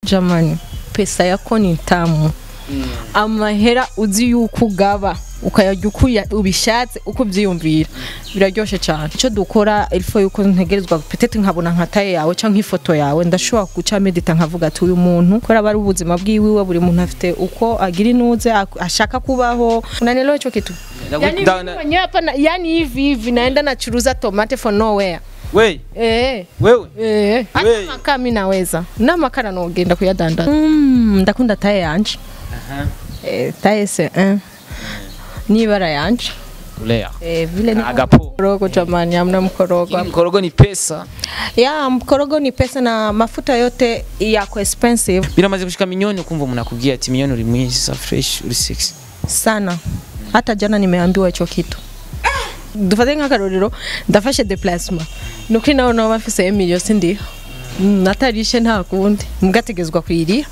jamani pesa yako ni tamu amahera uzi yuko ugaba ukayarya uko uya- ubishatse uko ubyiyumvira biraryoshe cyane icyo dukora ilfo yuko ntegerezwa petete nkabona nka taye yawe cyangwa ifoto yawe ndashobora guca medita nkavuga ati uyu muntu kubera aba ari ubuzima bwiwiwe buri muntu afite uko agira inuze ak- ashaka kubaho unanielewa hicho kitu Ndagu- yani, nda- mimi mwenyewe hapa na- yani hivi hivi naenda nachuruza tomate for nowhere we eh wewe Eh, hata We- makaa mi naweza n'amakara nogenda kuyadandaza mm, ndakunda taye yanje eh, taye se eh. n'ibara yanje ulea eh, vile ni Agapo. mkorogo jamani hamna mkorogo mkorogo ni pesa ya mkorogo ni pesa na mafuta yote yako expensive biramaze gushika milioni ukumva umuntu akubwiye ati milioni uri mwiza fresh uri sexy sana hata jana nimeambiwa hicho kitu dufate nk'akarorero ndafashe deplasma nuko nawe naba bafise emilio sindiha Mm, natarishe nta kundi mugategezwa kuyiriha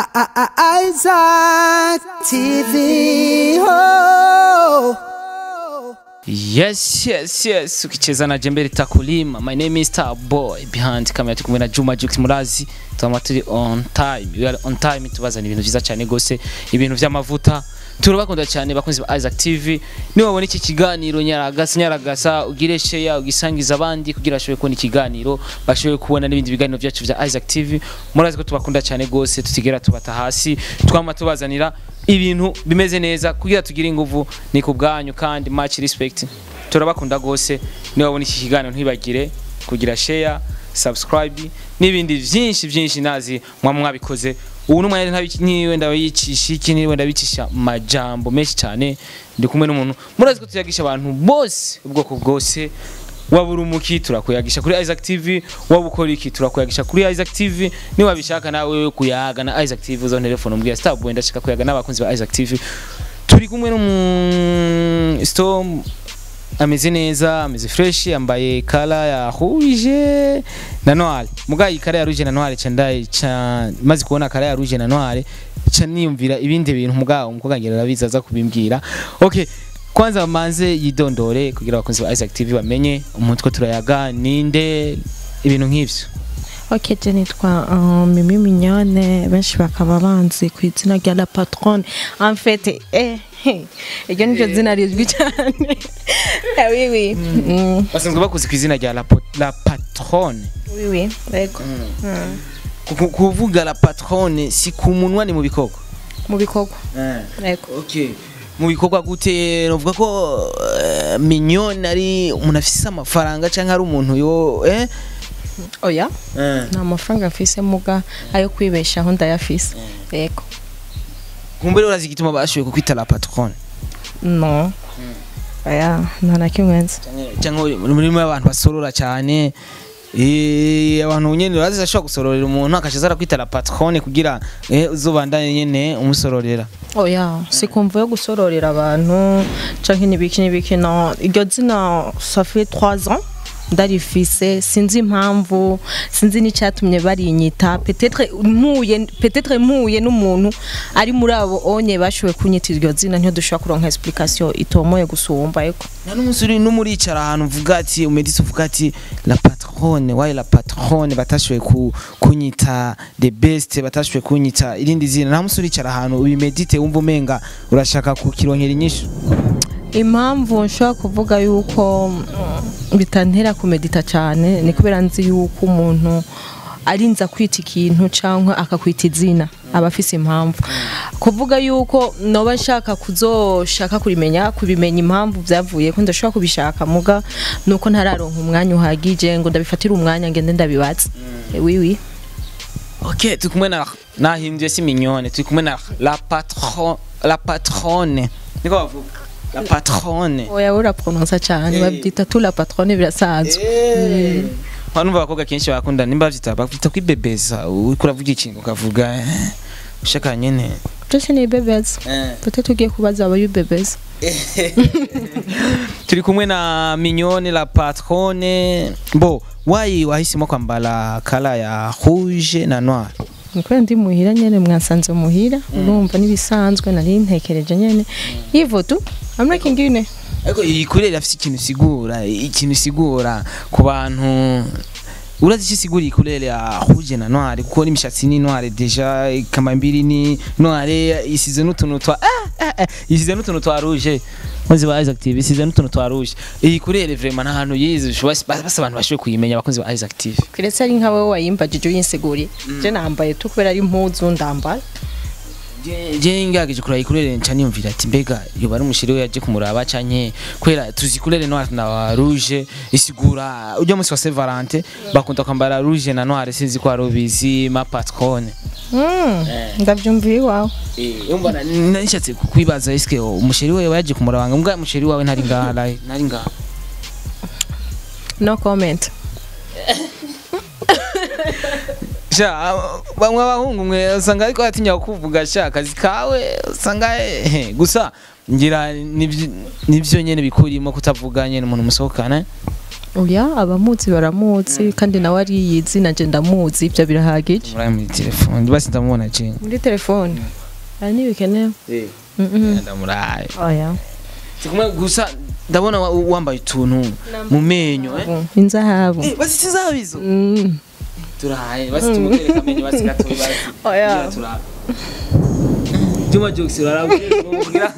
Isaac TV. Oh. yes yes yes ukicheza na jembe litakulima my name is star boy behind camera turi kumwe na juma jux murazi tuba turi on time we are on time tubazana ibintu byiza cyane gose ibintu by'amavuta turabakunda cyane bakunzi ba Isaac TV niba wabona iki kiganiro nyaragasa nyaragasa ugire share ugisangiza abandi kugira bashobore kubona ikiganiro bashobore kubona n'ibindi biganiro byacu bya Isaac TV murazi ko tubakunda cyane gose tutigera tubata hasi twama tubazanira ibintu bimeze neza kugira tugire inguvu ni ku bwanyu kandi much respect turabakunda gose niba wabona iki kiganiro ntibagire kugira share subscribe n'ibindi byinshi byinshi nazi mwa mwabikoze ubu n'umwanya ntabi- niwe ndabicisha iki niwe ndabicisha majambo menshi cyane ndi kumwe n'umuntu murazi ko tuyagisha abantu bose ubwoko bwose waba uri umuki turakuyagisha kuri Isaac TV waba ukora iki turakuyagisha kuri Isaac TV niba bishaka nawe kuyaga na Isaac TV uzo telefone umbwira Starboy ndashaka kuyaga n'abakunzi ba Isaac TV turi kumwe n'umu Storm ameze neza ameze fresh yambaye kala ya rouge na noir muga iyi kala ya rouge na noir ca ndaye ca maze kubona kala ya rouge na noir ca niyumvira ibindi bintu muga umukobwa ngera arabizi aza kubimbwira okay kwanza manze yidondore kugira abakunzi ba Isaac TV bamenye umutwe turayaga ninde ibintu nk'ivyo Ok, je nitwa uh, Mimi Mignone, benshi bakaba banzi ku izina rya La Patronne. En fait, eh, eh, iryo niryo zina rizwi cyane. Eh, oui, oui. Mm. basanzwe bakuzi ku izina rya la, po- la patronne Oui, oui, yego. Ku- ku- kuvuga la patronne si ku munwa ni mu bikorwa Mu bikorwa. Yego. okay mu bikorwa gute novuga ko uh, mignone ari umuntu afise amafaranga canke ari umuntu yo eh Oya, nta mafaranga mfise muga ayo kwibeshaho ndayafise. Yego. kumbere urazi igituma bashoboye kukwita la patronne No. Oya, nta na kimwe nzi. canke murimo abantu basorora cyane Eh, abantu nyene urazi ashobora gusororera umuntu akaca aza arakwita la patronne kugira eh, uzobandanye nyene umusororera oya sikumva yo gusororera abantu canke n'ibiki n'ibiki no iryo zina ça fait 3 ans ndarifise sinzi impamvu sinzi n'icyatumye barinyita peut-être mpuye peut-être mpuye n'umuntu ari muri abo onye bashoboye kunyita iryo zina ntiyo dushobora kuronka explication itomoye gusumba eko nta n'umunsi uri n'umuricara ahantu uvuga ati umedisi uvuga ati la patronne wayi la patronne batashoboye ku, kunyita the best batashoboye kunyita irindi zina nta munsi uricara ahantu ubimedite wumva umenga urashaka kukironkera inyishu impamvu nshobora kuvuga yuko mm, bitantera kumedita cyane ni kubera nzi yuko umuntu arinza kwita ikintu cyangwa akakwita izina aba afise impamvu kuvuga yuko noba nshaka kuzoshaka kurimenya kubimenya impamvu byavuye ko ndashobora kubishaka muga nuko ntararonka umwanya uhagije ngo ndabifatire umwanya ngende ndabibatse wiwi ok turi kumwe na nahimbye si mignone turi kumwe na la patron la patronne niko bavuga la patronne oya urapronosa cyane babyita tu la patronne birasanzwe numva abakobwa kenshi bakunda nimba bavyita bavyita kwibebeza uriko uravuga ikintu ukavuga eh, ushaka nyene byose ni ibebeza peut-être ugiye kubaza abayibebeza turi kumwe na mignone la patronne bo wayi wahisemo kwambara kala ya rouge na noir nikubera ndi muhira nyene mwasanze muhira urumva n'ibisanzwe nari ntekereje nyene hivyo tu hamna kingine ariko iyi kurere afite ikintu isigura ikintu isigura ku bantu urazi icyo isiguriye kurere ya rouge na noire kuko n'imishatsi ni noire deja kamambiri ni noire isize n'utuntu twa ah, ah, ah, isize n'utuntu twa rouge bakunzi ba Isaac TV isize n'utuntu twa rouge iyi kurere vraiment nta hantu yize ushobora basa abantu bashoboye kuyimenya abakunzi ba Isaac TV kiretse ari nka wowe wayimbajije uyinsiguriye je nambaye tu kubera ari impuzu ndambaye Je- je ngerageje kuraba ikurere nca niyumvira ati mbega yoba ari umushiri we yaje kumuraba canke kubera tuzi kurere noire na rouge isigura ujya munsi wa Saint Valentin bakunda kwambara rouge na noire sinzi ko arubizi ma patrone Mm, ndavyumviye iwawe yumva nishatse kukwibaza eske umushiri we yaje kumurabanga mbwa umushiri wawe ntari ngaha live, ntari ngaha no comment sha bamwe abahungu mwe usanga ariko atinya kuvuga sha akazi kawe usanga eh, gusa ngira nivyo- nivyo nyene bikurimo kutavuga nyene umuntu musohokana oya abamuzi baramuzi kandi nawe ariyizi nanje ndamuzi ivyo birahagije muri muri telefone basi ndamubona je muri telefone ari ntibikenewe Mhm. ndamuraye oya sikumwe gusa ndabona wa- wambaye utuntu mu menyo eh inzahabu Eh, basi sizabizo Mm. turahaye basi tumutereka amenyo basi gatoyi basi Oya. Ngira turabe Juma Jokes urarabye mugira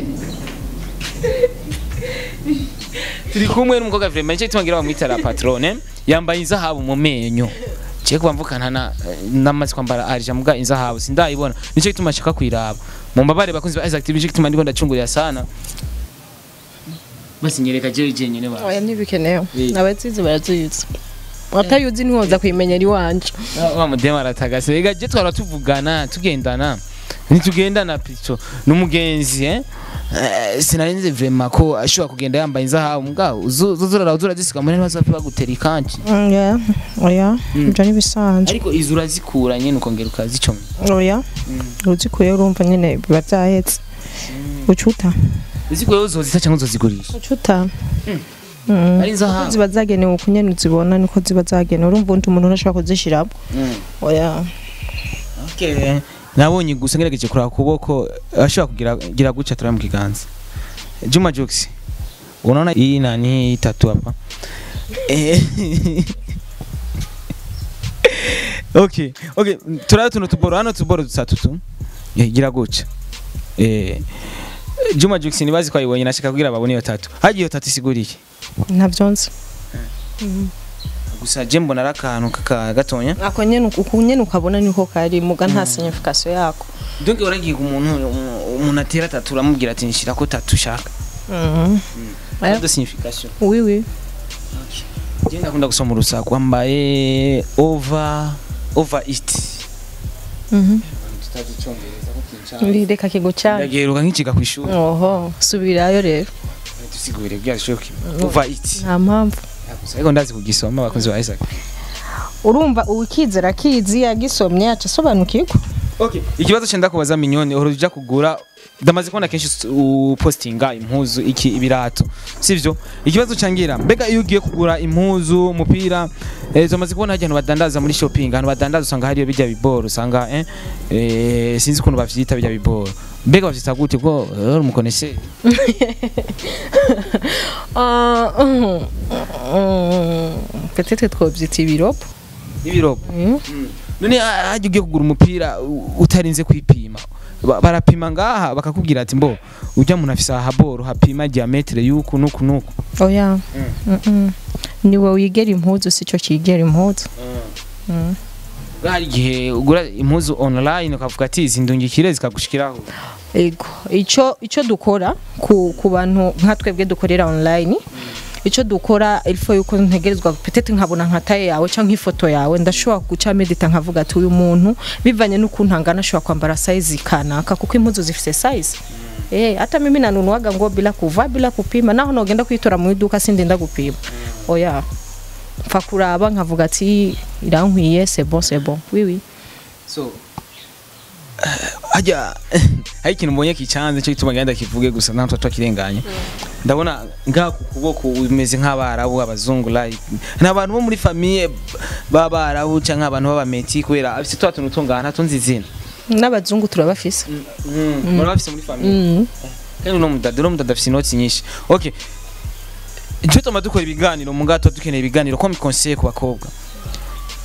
turi kumwe n'umukobwa vraiment nicyo gituma ngira bamwita la patrone yambaye inzahabu mu menyo Ciye kuba mvukana na namaze kwambara arija muga inzahabu sindayibona nicyo gituma nshaka kwiraba mu mbabare bakunzi ba Isaac TV nicyo gituma ndiko ndacungurira sana basi nyereka jewe jenyine ba oya ntibikenewe Eh. abazizi barazizi atayuzi ntiwoza kuyimenyera iwanje wa mudema aratagase ega je twara tuvugana tugendana nitugendana pico n'umugenzi eh Eh, sinarinze vraiment ko ashobora kugenda yambaye inzahabu mbwa uzuzura uzura zisiga muri ntibazafi bagutera ikanci oya oya ibyo ntibisanzwe ariko izo urazikura nyene ukongera ukazicoma oya uzikuye urumva nyine biba byahetse ucuta uzikuye uzozita cyangwa uzozigurisha ucuta ari inzahabu ziba zagenewe uko nyene uzibona niko ziba zagenewe urumva undi umuntu ntashobora kuzishiramo Mm. oya Okay. nabonye gusa ngerageje kuraba kuboko ashobora kugira gira guca turaba mu kiganza Juma Jokes unaona hii nani hii tatu hapa Eh. okay okay turaba tuno tuboro hano tuboro dutatu tu Eh, gira guca eh Juma Jokes nibazi ko ayibonye nashaka kugira babone iyo tatu hagiye iyo tatu isiguriye ntabyo nzi gusa je mbona arakantu kaka gatonya ako nyene uku nyene ukabona niko kari muga nta signification yako donc uragiye ku muntu umuntu atera tatu uramubwira ati nshira ko tatu shaka Mhm. Pas de signification oui oui Je ndakunda gusoma urusaku wambaye over over it. Mhm. Tutazi icyongereza ko kinshaka. reka kigucana Ndageruka nkiciga ku ishuri. oho subirayo rero Tusigure bya shoki. Over it. nta mpamvu Gusa ariko ndazi kugisoma abakunzi ba Isaac. urumva uwikizera akizi yagisomye aca asobanukirwa Okay. Ikibazo cyenda kubaza minyoni uhora uja kugura ndamaze kubona kenshi us- upostinga impuzu iki ibirato sivyo ikibazo cangira mbega iyo ugiye kugura impuzu umupira eh, tumaze kubona hajya abantu badandaza muri shopping abantu badandaza usanga hariyo bijya biboro usanga eh, eh, sinzi ukuntu bavyita bijya biboro mbega bavyita gute bwo uri umukoneshe Ah, mhm. Mm, peut-être twobyita ibiropo ibirobo Mm. none ah, hajya ugiye kugura umupira u- utarinze kwipima Ba- barapima ngaha bakakubwira ati mbo ujya muntu afise ahaboro hapima diametre yuku nuku nuku oya Mm-mm. niwe wigera impuzu sico kigera impuzu Mm. hari igihe ugura impuzu online ukavuga ati izi ndungikire zikagushikiraho ego ico ico dukora ku, ku bantu nka twebwe dukorera online ico dukora ilfo yuko ntegerezwa peut-être nkabona nka taye yawe canke ifoto yawe ndashobora guca medita nkavuga ati uyu muntu bivanye n'ukuntu angana ashobora kwambara size kanaka kuko impuzu zifise size Eh, hata mimi nanunuaga nguo bila kuvaa bila kupima naho nogenda kuyitora mu iduka sindinda gupima oya mfa kuraba nkavuga ati irankwiye c'est bon c'est bon oui oui so hajya hari ikintu mbonye kicanze cyo gituma ngenda kivuge gusa nta tutwa kirenganye ndabona ngaha ku kuboko umeze nk'abarabu abazungu like ni abantu bo muri famille b'abarabu cyangwa abantu b'abameti kubera afite twa tuntu tungana tunzi izina n'abazungu turabafise baba bafise muri famille mm. kandi uno mudada uno mudada afise inoti nyinshi okay icyo tuma dukora ibiganiro mu ngato dukeneye ibiganiro ko mikonseye ku bakobwa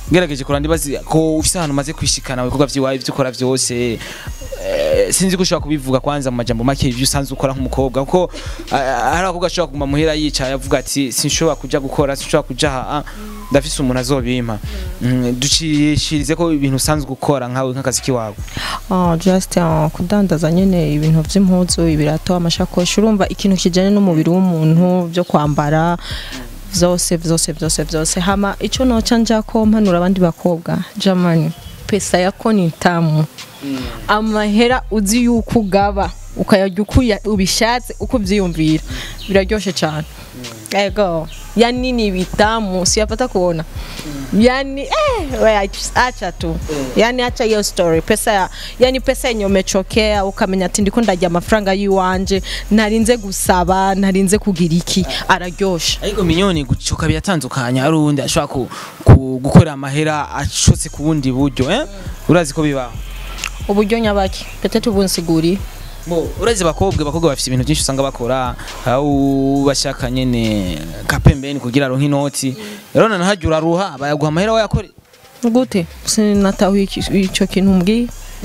ngerageje kurandi bazi ko ufise ahantu umaze kwishikana ibikorwa vyiwawe ivyo ukora vyose eh, sinzi ko ushobora kubivuga kwanza mu majambo make ivyo usanzwe ukora nk'umukobwa kuko ah, hari abakobwa ashobora kuguma muhira yicaye avuga ati sinshobora kuja gukora sinshobora kuja aha ndafise umuntu azobimpa Mm, ducishirize ko ibintu usanzwe ukora nkawe nk'akazi kiwawe Ah, just ah, kudandaza nyene ibintu vy'impuzu ibirato amashakoshi urumva ikintu kijanye n'umubiri w'umuntu byo kwambara vyose vyose vyose vyose hama ico noca njako mpanura abandi bakobwa jamani pesa yako ni tamu amahera uzi yuko ugaba ukayarya uko uya- ubishatse uko uvyiyumvira biraryoshe cane ego yani ni vitamu siyapata kuona yani eh, we, ach- acha tu yani acha hiyo story pesa ya, yani pesa yenye umechokea ukamenya ati ndiko ndarya amafaranga yiwanje narinze gusaba narinze kugira iki araryosha ariko minyoni gucoka biratandukanye hari uwundi ashobora ku, ku, gukorera amahera ashotse ku bundi buryo eh? urazi ko bibaho uburyo nyabaki petete ubunsiguriye Bo, urazi bakobwa bakobwa bafite ibintu byinshi usanga bakora aho bashaka nyene kapembeni kugira aronke inoti rero nanahajya uraruha bayaguha amahera wayakore gute sinatahuye iki- ico kintu mbwiye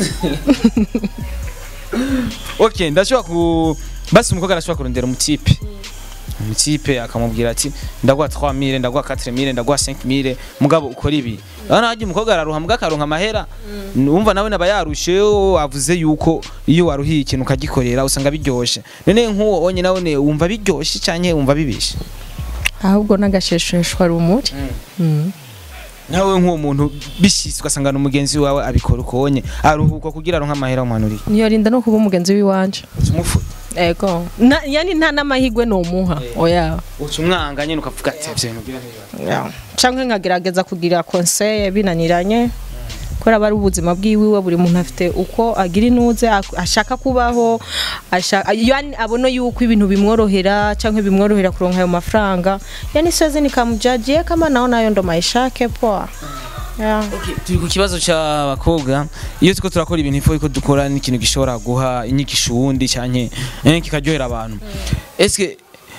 okay ndashobora ku basi umukobwa arashobora kurondera umutipe umutipe akamubwira ati ndaguha 3000 ndaguha 4000 ndaguha 5000 mugabo ukora ibi urabona hajya umukobwa araruha mugabo akaronka amahera wumva nawe naba yarushe avuze yuko iyo waruhiye ikintu ukagikorera usanga biryoshe none nk'uwo wonye nawe wumva biryoshe canke wumva bibishe ahubwo n'agashesheshwa rumuri Mm. nawe nk'uwo muntu bishitse ugasanga ni umugenzi wawe abikora uko wonye aruhuka kugira aronke amahera umanuriye niyo rinda no kuba umugenzi w'iwanje umufuta ego Na- yani nta n'amahigwe nomuha oya uca umwanga nyene ukavuga ati ivyo bintu bigira ntibiba." Ya. canke nkagerageza kugira conseil binaniranye kubera aba ari ubuzima bwiwiwe buri muntu afite uko agira inuze ak- ashaka kubaho ashaka yani abona yuko ibintu bimworohera canke bimworohera kuronka ayo mafaranga yani siwezi nikamjajie kama naona hayo ndo maisha yake poa yeah. turi ku kibazo cy'abakobwa iyo turiko turakora ibintu ifo ko dukora n'ikintu gishobora guha inyigisho uwundi canke eh, kikaryohera abantu eske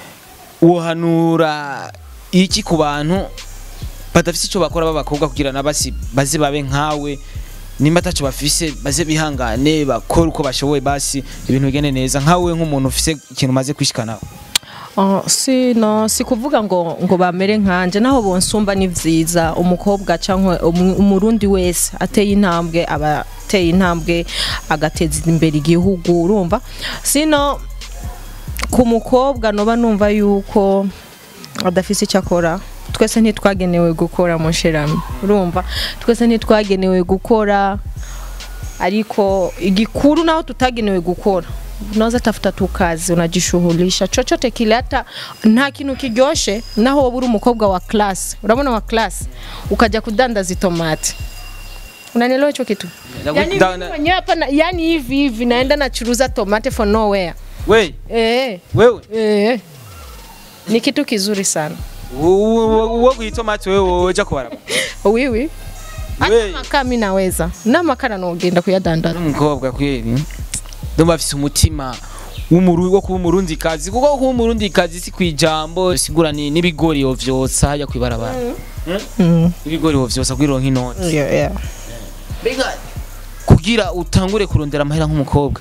wohanura iki ku bantu badafise ico bakora b'abakobwa kugira na basi baze babe nkawe nimba ataco bafise baze bihangane bakora uko bashoboye basi ibintu bigende neza nkawe nk'umuntu ufise ikintu umaze kwishikanaho Oh, si no si kuvuga ngo ngo bamere nkanje naho bonsumba ni vyiza umukobwa canke umu- umurundi wese ateye intambwe aba ateye intambwe agateza imbere igihugu urumva sino ku mukobwa noba numva yuko adafise icyo akora twese ntitwagenewe gukora musherami urumva twese ntitwagenewe gukora ariko igikuru naho tutagenewe gukora unaweza tafuta tu kazi unajishughulisha chochote kile hata nta kintu kiryoshe naho wowe uri umukobwa wa class urabona wa class ukaja kudandaza itomati unanielewa hicho kitu Ndagu- yani, nda- mimi mwenyewe hapa na- yani hivi hivi naenda nachuruza tomate for nowhere we eh wewe eh ni kitu kizuri sana uwo guhitomati wewe woja kubaraba wiwi hata We. makaa mi naweza n'amakara nogenda kuyadandaza n'umukobwa kweri ndumva afise umutima w'umuru wo kuba umurundi kazi kuko kuba umurundi kazi si kwijambo sigura ni n'ibigori yovyotsa hajya kwibarabara Mm. ibigori wovyotsa kwironka inoti Yeah, yeah. mbega kugira utangure kurondera amahera nk'umukobwa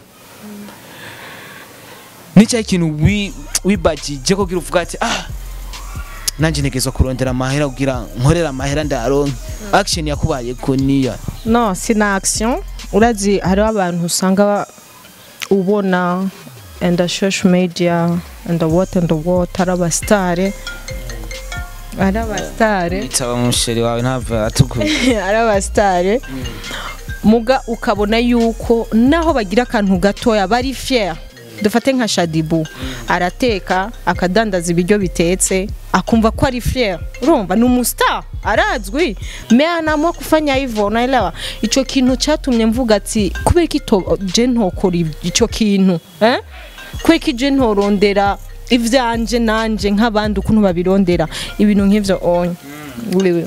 nicyo ikintu wi- wibagije kugira uvuga ati ah nanje ntegezwa kurondera amahera kugira nkorera amahera ndaronke action yakubaye ko niya no sina action urazi hariho abantu usanga ba- ubona and the social media and the what and the what ari abasitare ari abasitare itaba musheri wawe ntava atukura ari abasitare muga ukabona yuko naho bagira akantu gatoya bari fier dufate nka shadibu arateka akadandaza ibiryo bitetse akumva ko ari fier urumva ni umustar arazwi me anaamua kufanya hivyo unaelewa ico kintu catumye mvuga ati kubera iki to- je ntokora ico kintu eh? kubera iki je ntorondera ivyanje nanje nk'abandi ukuntu babirondera ibintu nk'ivyo onye wiwe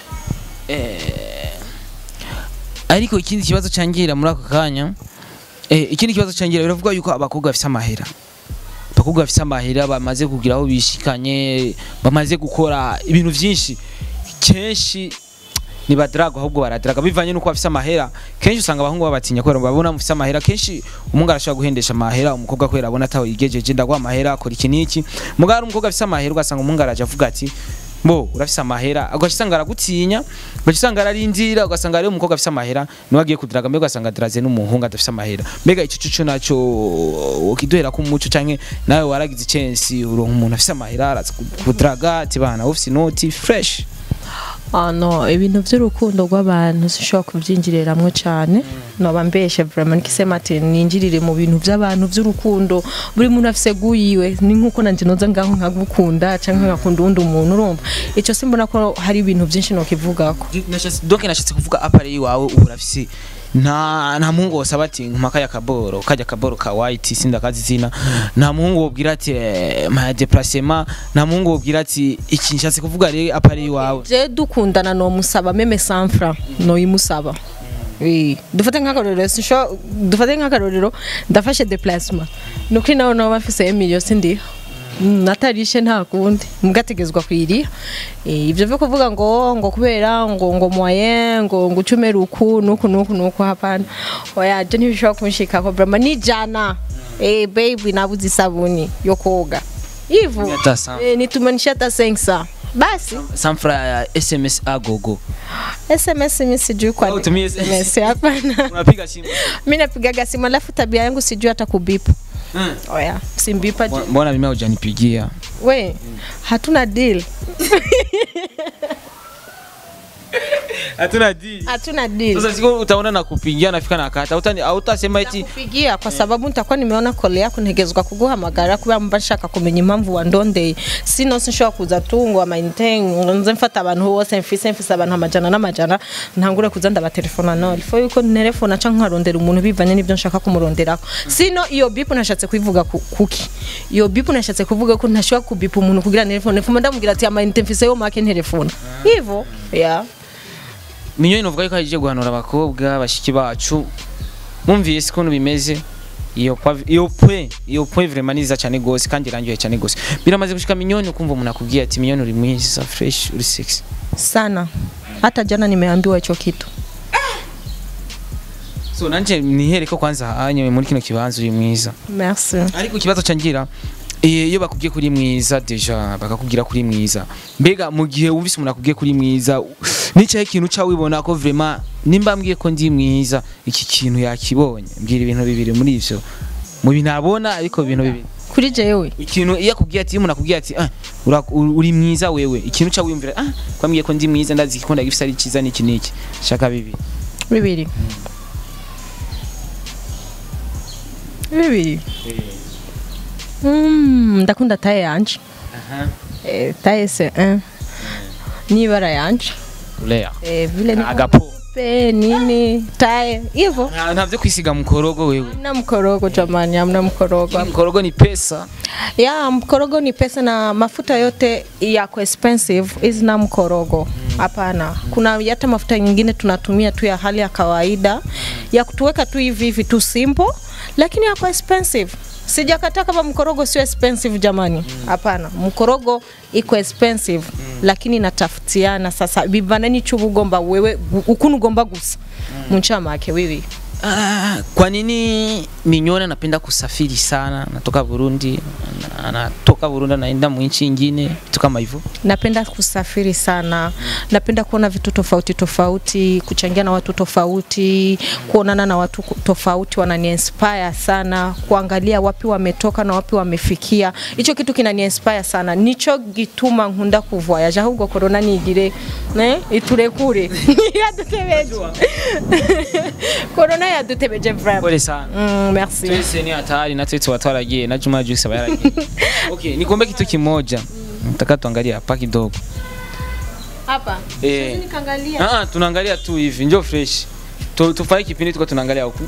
ariko ikindi kibazo cangira muri ako kanya eh, ikindi kibazo cangira biravuga yuko abakobwa bafise amahera abakobwa bafise amahera bamaze kugira aho bishikanye bamaze gukora ibintu vyinshi kenshi nibadraga ahubwo baradraga bivanye nuko bafise amahera kenshi usanga abahungu babatinya kubera babona mufise amahera kenshi umuhungu arashobora guhendesha amahera umukobwa kubera abona ataho yigejeje ndaguha amahera akora iki n'iki mugabo ari umukobwa afise amahera ugasanga umuhungu araje avuga ati bo urafise amahera ugaca usanga aragutinya ugaca usanga ararindira ugasanga rero umukobwa afise amahera niwe agiye kudiraga mbega ugasanga adiraze n'umuhungu adafise amahera mbega ico cuco naco ukiduhera ko umuco canke nawe waragize icensi uronka umuntu afise amahera araza kudiraga ati bana ufise inoti fresh Ah no ibintu by'urukundo rw'abantu sinshobora kubyinjiriramwo cyane noba mbeshe vraiment nikisema ati ninjirire mu bintu by'abantu by'urukundo buri muntu afise guyiwe ni nkuko nanje noza ngaho nkagukunda canke nkakunda uwundi umuntu urumva ico simbona ko hari ibintu byinshi nokivugako Nashatse- donc nashatse kuvuga apare iwawe ubu urafise nta nta muhungu wosaba ati nkuma kajya kaboro kajya kaboro ka white sinda kazi zina nta muhungu wobwira ati eh, ma déplacement nta muhungu wobwira ati iki nshatse kuvuga rero apare iwawe je dukundana nomusaba meme sanfra noyimusaba Oui. dufate nk'akarorero sinsho dufate nk'akarorero ndafashe déplacement nuko nawe nawe bafise emilio sindiha Mm, natarishe nta kundi mugategezwa kwiriha Eh, ivyo vyo kuvuga ngo ngo kubera ngo ngo moyen ngo ngo ucumera uku nuku nuku nuku hapana oya je ntibishobora kunshikako vraiment ni jana eh baby nabuze isabuni yo koga ivu Hata sa- eh, nitumanisha hata 500 basi samfra ya sms agogo SMS mimi sijui kwa Au tumie SMS hapana. unapiga simu Mimi napigaga simu alafu tabia yangu sijui hata kubipu. Mm. Oya, simbipa Mbona- je. mbona mimi hujanipigia We, hatuna deal. hatuna deal Hatuna deal. sasa siku utaona nakupigia nafika nakata utani hautasema eti kupigia kwa sababu nitakuwa nimeona kole yako ntegezwa kuguhamagara kubera mba nshaka kumenya impamvu wandondeye sino sinshobora kuza tu ngo amayinite ngo nze mfata abantu bose mfise mfise abantu amajana n'amajana ntangure kuza ndabatelefona no ifo yuko nterefona canke nkarondera umuntu bivanye n'ivyo nshaka kumuronderako sino iyo bipu nashatse kuyivuga ku- kuki iyo bipu nashatse kuvuga ko ntashobora kubipa umuntu kugira telefone fuma ndamubwira ati amayinite mfise yo make nterefona hivo yeah. minyoni novuga yuko aje guhanura abakobwa bashiki bacu mwumvise ukuntu bimeze iyo kwa- iyo pwe iyo pwe vraiment ni nziza cyane gose kandi irangiye cyane gose biramaze gushika minyoni ukumva umuntu akubwiye ati minyoni uri mwiza fresh uri sexy sana hata jana nimeambiwa hicho kitu so nanje nihere ko kwanza hanye muri kino kibanza uri mwiza merci ariko ikibazo cangira eh, iyo bakubwiye kuri mwiza deja bakakubwira kuri mwiza mbega mu gihe wumvise umuntu akubwiye kuri mwiza nicaye ikintu ca wibona ko vraiment nimba mbwiye ko ndi mwiza iki kintu yakibonye mbwira ibintu bibiri muri ivyo mu bintu abona ariko ibintu bibiri kuri jewe ikintu iyo akubwiye ati iyo umuntu akubwiye ati ah, ura- uri uri mwiza wewe ikintu ca wiyumvira ah kwambwiye ko ndi mwiza ndazi ko ndagifise ari ciza niki niki shaka bibiri bibiri bibiri Mm, ndakunda taye yanje eh, taye se eh. n'ibara yanje Lea eh, vile niko agapo mweupe, nini taye hivyo Nta- ntavyo kwisiga mukorogo wewe hamna mkorogo jamani hamna mkorogo mkorogo ni pesa ya mkorogo ni pesa na mafuta yote yako expensive hizi na mkorogo hapana kuna hata mafuta nyingine tunatumia tu ya hali ya kawaida ya kutuweka tu hivi hivi tu simple lakini yako expensive sijakataa kama mkorogo sio expensive jamani hapana mkorogo iko expensive lakini natafutiana sasa bivanani chubugomba wewe ukunugomba gusa munchamake wiwi Ah, kwa nini Minyoni anapenda kusafiri sana? Anatoka Burundi, ana- anatoka Burundi anaenda mu nchi nyingine, vitu kama hivyo. napenda kusafiri sana napenda kuona vitu tofauti tofauti kuchangia na watu tofauti kuonana na watu ku- tofauti wanani inspire sana kuangalia wapi wametoka na wapi wamefikia hicho kitu kinani inspire sana nicho gituma nkunda kuvoyaje ahubwo corona nigire ne iturekure yadutebeje corona yadutebeje vraiment Pole sana. mm, merci Twese ni hatari na twese watu waragiye na Juma Jux aba yaragiye. Okay, nikombe kitu kimoja. Nataka tuangalie hapa kidogo. hapa Eh. Sisi nikaangalia Ah, ah, tunaangalia tu hivi, njoo fresh. Tu, tufanye kipindi tuko tunaangalia huku.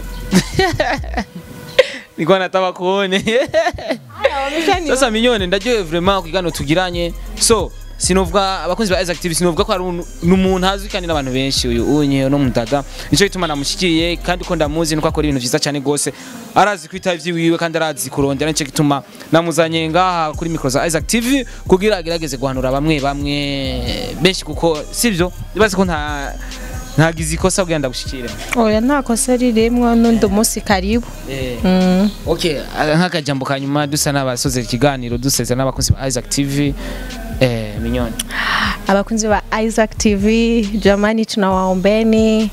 Nilikuwa nataka kuone. Haya, wameshani- Sasa Minyoni ndajue vraiment kigano tugiranye. So, sinovuga abakunzi ba Isaac TV sinovuga ko ari unu- ni umuntu azwi kandi n'abantu benshi uyu unye no mudada nico gituma namushikiye kandi ko ndamuzi nuko akora ibintu vyiza cyane gose arazi kwita ivyiwiwe kandi arazi kurondera nico gituma namuzanye ngaha kuri micro za Isaac TV kugira agerageze guhanura bamwe bamwe benshi kuko sivyo bibaze ko nta ntagize ikosa kugira ndagushikire oya nta kosa ririmwo n'undi munsi karibu Mm. Okay, ah, nk'akajambo ka nyuma dusa n'abasoze ikiganiro duseza n'abakunzi ba Isaac TV eh minyoni abakunzi ba Isaac TV jamani tunawaombeni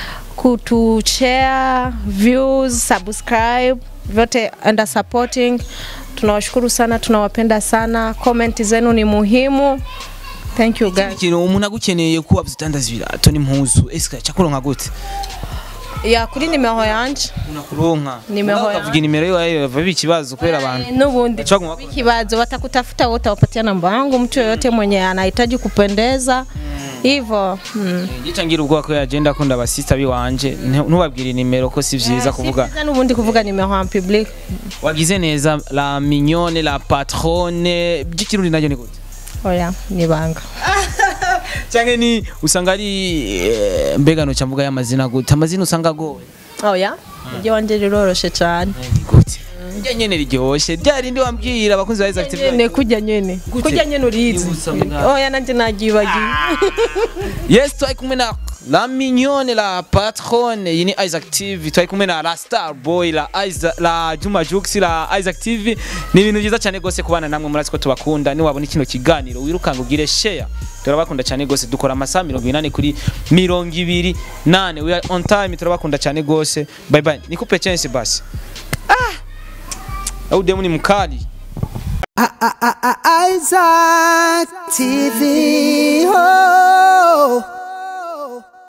kutushare views subscribe vyote and supporting tunawashukuru sana tunawapenda sana comment zenu ni muhimu thank you guys ikintu umuntu agukeneye kuba uzitandaza ibirato n'impuzu ese cyakuronka gute ya kuri nimero yanje unakuronka Nimero Nawe ya- ukavuga nimero yawe bava ikibazo kubera abantu n'ubundi Chagua wako. kibazo watakutafuta wote wapatia namba yangu mtu yoyote mwenye anahitaji kupendeza hivyo mm. gica ngira ubwoba ko yagenda akunda abasista biwanje ntu- ntubabwire nimero ko si vyiza kuvuga Si vyiza n'ubundi kuvuga nimero en public wagize neza la mignone la patronne by'ikirundi naryo ni gute oya ni banga cyangwa ni usanga ari eh, mbega noca mvuga y'amazina gute amazina usanga agoye oya iryo wanje riroroshe cyane Ni gute rya nyene riryoshe rya rindi wambwira abakunzi ba Isaac TV nyene kurya nyene Gute? kurya nyene urizi Ibutsa mbwa. oya nanje nagibagiye yes twari kumwe na la mignone la patronne iyi ni Isaac TV twari kumwe na la star boy la Isaac, la Juma Jux la Isaac TV ni ibintu byiza cyane gose kubana namwe murazi ko tubakunda ni wabona kino kiganiro wirukanga ugire share turabakunda cyane gose dukora amasaha mirongo inani kuri mirongo ibiri nane we are on time turabakunda cyane gose bye bye nikupe chance basi ah au demu ni mkali Isaac TV. Oh.